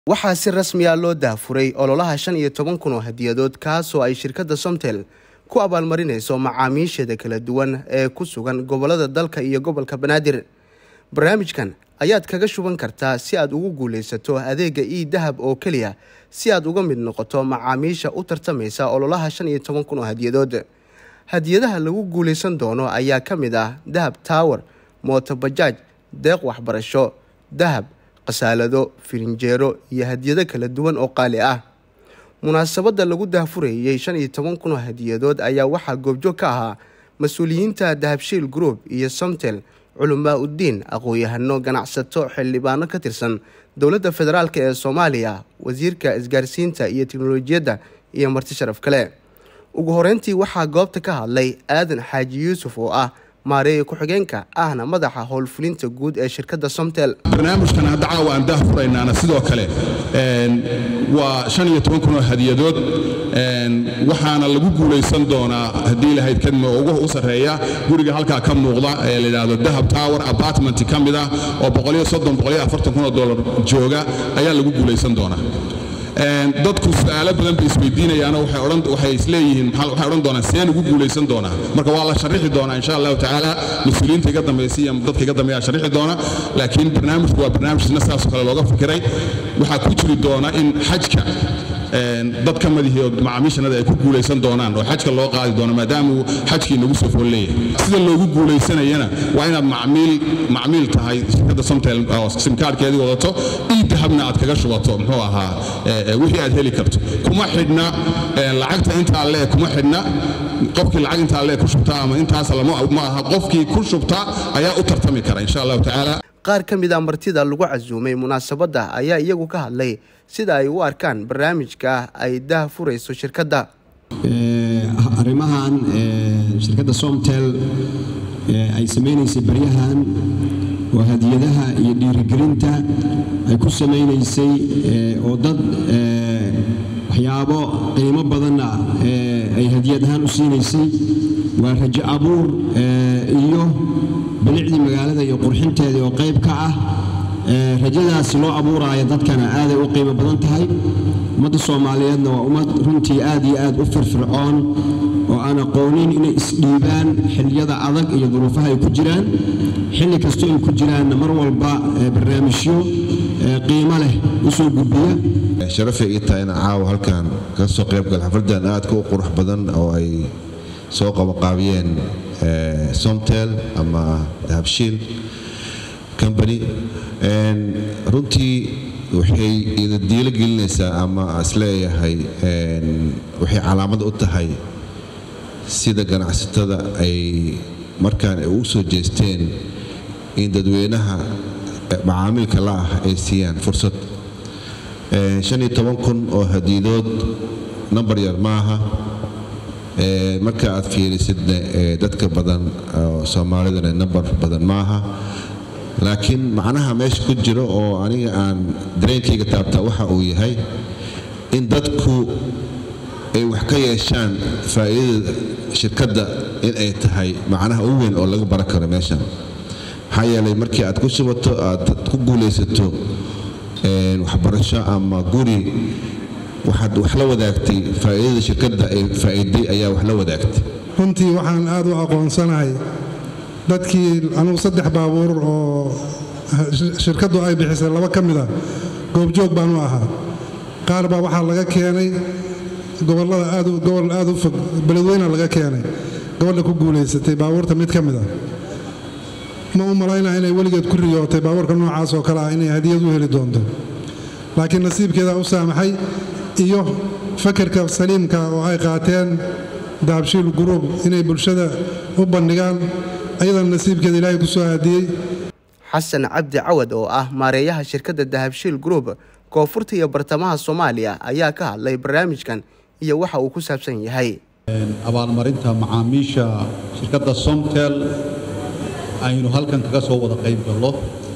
waxaa si rasmi ah loo daafuray ololaha shan iyo toban kun oo hadiyadood kaasoo ay shirkadda somtel ku abaalmarinayso macaamiisheeda kala duwan ee ku sugan gobolada dalka iyo gobolka banaadir barnaamijkan ayaad kaga shuban kartaa si aad ugu guulaysato adeega ii dahab oo keliya si aad uga mid noqoto macaamiisha u tartamaysa ololaha shan iyo toban kun oo hadiyadood hadiyadaha lagu guulaysan doono ayaa ka mid ah dahab tower mooto bajaaj deeq waxbarasho dahab khasaalado firinjeero iyo hadiyado kala duwan oo qaali ah munaasabadda lagu daahfurayey shan iyo toban kun oo hadiyadood ayaa waxaa goobjoog ka ahaa mas-uuliyiinta dahabshiil group iyo somtel culamaa uddiin aqoon-yahano ganacsato xildhibaano ka tirsan dowladda federaalk ee soomaaliya wasiirka isgaarsiinta iyo teknolojiyadda iyo marti sharaf kale ugu horeyntii waxaa goobta ka hadlay aadan xaaji yuusuf oo ah maareeye ku-xigeenka ahna madaxa howlfulinta guud ee shirkadda somtel barnaamijkan hadda caawa aan daahfuraynaana sidoo kale waa shan iyo toban kun oo hadiyadood waxaana lagu guulaysan doonaa haddii lahayd kadma ugu u sarreeya guriga halkaa ka muuqda ee la yidhaahdo dahab tower apartment ka mid ah oo boqoliyo soddon boqoliyo afartan kun oo dollar jooga ayaa lagu guulaysan doonaa dadku su-aalo badan bay isweydiinayaano waxay isleeyihiin waxay odhan doonaan seen ugu guulaysan doonaa marka waa la sharixi doonaa insha allahu tacaala mas-uuliyiinta iga dambaysa iyo dadka iga dambeeya sharixi doona laakiin barnaamijku waa barnaamij sina sidaasoo kale looga fikiray waxaa ku jiri doona in xajka dad ka madihi macaamiishanada ay ku guulaysan doonaan oo xajka loo qaadi doono maadaama uu xajkii nagu soo fool leeyahay sida loogu guulaysanayana waa inaad macmiil macmiil tahay shirkadda somtel oo simkaarhkeedii wadato ii dahabna aad kaga shubato muxuu ahaa wixii aad heli karto kuma xidhna lacagta intaa lee kuma xidhna qofkii lacag intaa lee ku shubta ama intaas ma aha qofkii ku shubta ayaa u tartami kara insha allahu tacaala qaar ka mid a martida lagu casuumay munaasabadda ayaa iyagu ka hadlay sida ay u arkaan barnaamijka ay dah furayso shirkadda arrimahan shirkadda somtel ay samaynaysay baryahan oo hadiyadaha iyo dhiirigelinta ay ku samaynaysay oo dad waxyaabo qiimo badanna ay hadiyad ahaan u siinaysay waa rajo abuur iyo bilicdii magaalada iyo qurxinteedii oo qayb ka ah rajadaasi loo abuuraayo dadkana aaday u qiimo badan tahay ummadda soomaaliyeedna waa ummad runtii aad iyo aad u firfircoon oo aan aqoonin inay isdhiibaan xilliyada adag iyo duruufaha ay ku jiraan xilli kastoo ay ku jiraanna mar walba barnaamijyo qiimo leh u soo gudbiya sharafay ii tahay inaan caawa halkan ka soo qaybgal xafladdan aadka u qurux badan oo ay soo qabanqaabiyeen somtel ama dahabshiil company runtii waxay ida diilo gelinaysaa ama isleeyahay waxay calaamad u tahay sida ganacsatada ay markaan ay ugu soo jeesteen in dadweynaha macaamiilka la ah ay siiyaan fursad shan iyo toban kun oo hadiidood nambar yar maaha marka aad fiirisidna dadka badan oo soomaalidana nambar badan maaha laakiin macnaha meesha ku jiro oo aniga aan dareenkayga taabtaa waxa uu yahay in dadku ay wax ka yeeshaan faa'iidada shirkadda in ay tahay macnaha ugu weyn oo laga baran karo meeshan maxaa yeelay markii aad ku shubato aad ku guulaysato waxbarasho ama guri waxaad wax la wadaagtay faa'iidada shirkadda ay faa'iiday ayaa wax la wadaagtay runtii waxaan aad u aqoonsanahay dadkii anugu saddex baabuur oo shirkaddu ay bixisay laba ka mid a goobjoog baan u ahaa qaar baa waxaa laga keenay gobollada gobol aad u fog beledweyna laga keenay gobadha ku guulaysatay baabuurta mid ka mid a ma u malaynaa inay weligeed ku riyootay baabuurka noocaas oo kale ah inay hadiyad u heli doonto laakiin nasiibkeedaa u saamaxay iyo fakarka saliimka oo ay qaateen dahabshiil guruub inay bulshada u bandhigaan ayadana nasiibkeeda ilaahay ku soo aadiyey xasan cabdi cawad oo ah maareeyaha shirkadda dahabshiil group koonfurta iyo bartamaha soomaaliya ayaa ka hadlay barnaamijkan iyo waxa uu ku saabsan yahay abaalmarinta macaamiisha shirkadda somtel aynu halkan kaga soo wada qayb gallo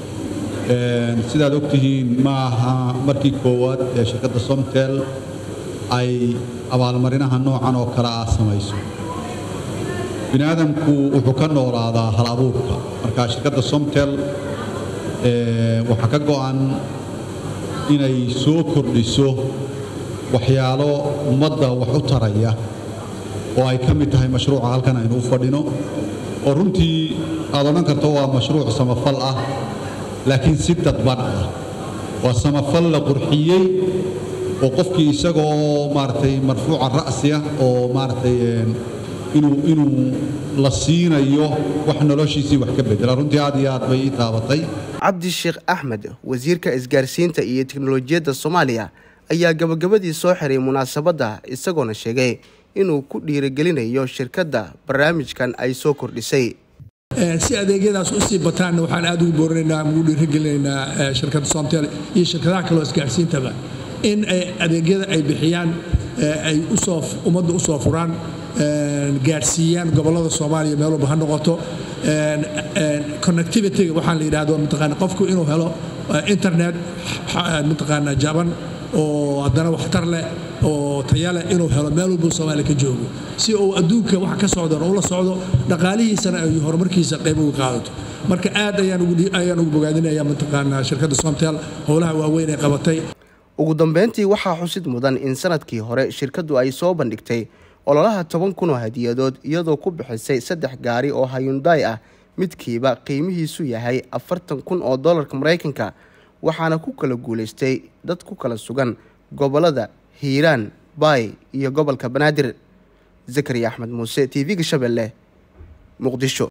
sidaad ogtihiin ma aha markii koowaad ee shirkadda somtel ay abaalmarinaha noocan oo kale ah samayso bini aadamku wuxuu ka noolaadaa hal abuurka marka shirkadda somtel waxaa ka go'an inay soo kordhiso waxyaalo ummadda wax u taraya oo ay ka mid tahay mashruuca halkan aynu u fadhino oo runtii aad odhan karto waa mashruuc samafal ah laakiin si dadban ah waa samafal la qurxiyey oo qofkii isagoo maaragtay marfuuca ra'si ah oo maaragtay inuu inuu la siinayo wax noloshiisii wax ka bedela runtii aad iyo aad bay ii taabatay cabdi sheekh axmed wasiirka isgaarsiinta iyo teknolojiyadda soomaaliya ayaa gabagabadii soo xiray munaasabadda isagoona sheegay inuu ku dhiirigelinayo shirkadda barnaamijkan ay soo kordhisay si adeegyadaas u sii bataanna waxaan aad ugu boorinaynaa ugu dhiirigelinaynaa shirkadda somtel iyo shirkadaha kaleo isgaarsiintaba in adeegyada ay bixiyaan ay usoo ummadda u soo furaan gaadhsiiyaan gobollada soomaaliya meel walba ha noqoto connectivityga waxaa la yidhahdo mataqaana qofku inuu helo internet mataqaana jaban oo haddana waxtar leh oo taya leh inuu helo meel walbuu soomaaliya ka joogo si uu adduunka wax ka socdana ula socdo dhaqaalihiisana ay horumarkiisa qayb uga qaadato marka aad ayaan ugu bogaadinaya mataqaana shirkadda somtel howlaha waaweyn ay qabatay ugu dambeyntii waxaa xusid mudan in sanadkii hore shirkaddu ay soo bandhigtay ololaha toban kun oo hadiyadood iyadoo ku bixisay saddex gaari oo hayunday ah midkiiba qiimihiisu yahay afartan kun oo dollarka maraykanka waxaana ku kala guulaystay dad ku kala sugan gobollada hiiraan baay iyo gobolka banaadir zakariya axmed muuse t v-ga shabeelle muqdisho